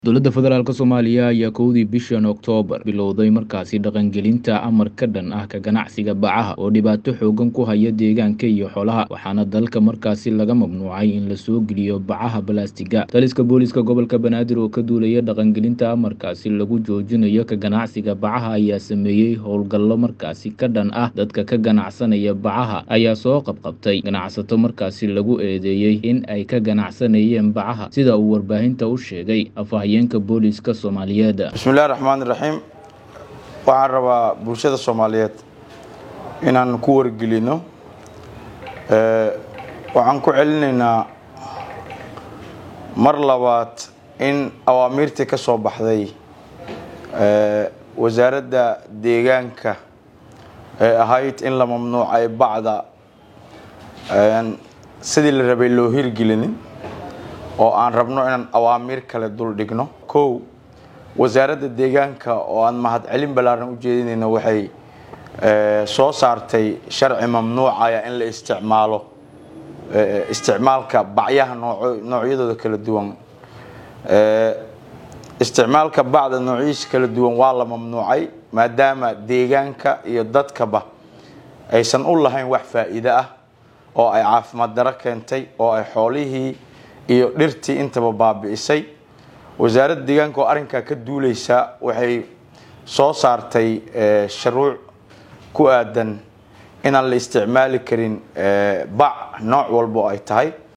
dowladda federaalk soomaaliya ayaa kowdii bishan oktoobar bilowday markaasi dhaqangelinta amar ka dhan ah ka ganacsiga bacaha oo dhibaato xoogan ku haya deegaanka iyo xoolaha waxaana dalka markaasi laga mamnuucay in la soo geliyo bacaha balaastiga taliska booliska gobolka banaadir oo ka duulaya dhaqangelinta amarkaasi lagu joojinayo ka ganacsiga bacaha ayaa sameeyey howlgallo markaasi ka dhan ah dadka ka ganacsanaya bacaha ayaa soo qabqabtay ganacsato markaasi lagu eedeeyey in ay ka ganacsanayeen bacaha sida uu warbaahinta u sheegay booliska soomaaliyeed bismillahi raxmaan iraxiim waxaan rabaa bulshada soomaaliyeed inaan ku wargelino waxaan ku celinaynaa mar labaad in awaamiirtii ka soo baxday wasaaradda deegaanka ee ahayd in la mamnuucay bacda sidii la rabay loo hirgelinin oo aan rabno inaan awaamiir kale dul dhigno kow wasaaradda deegaanka oo aan mahadcelin ballaaran u jeedinayno waxay soo saartay sharci mamnuucaya in la isticmaalo isticmaalka bacyaha noocyadooda kala duwan isticmaalka bacda noocyadiisa kala duwan waa la mamnuucay maadaama deegaanka iyo dadkaba aysan u lahayn wax faa'iide ah oo ay caafimaad daro keentay oo ay xoolihii iyo dhirtii intaba baabi'isay wasaaradda deegaanka oo arrinkaa ka duuleysa waxay soo saartay shuruuc ku aadan inaan la isticmaali karin bac nooc walba oo ay tahay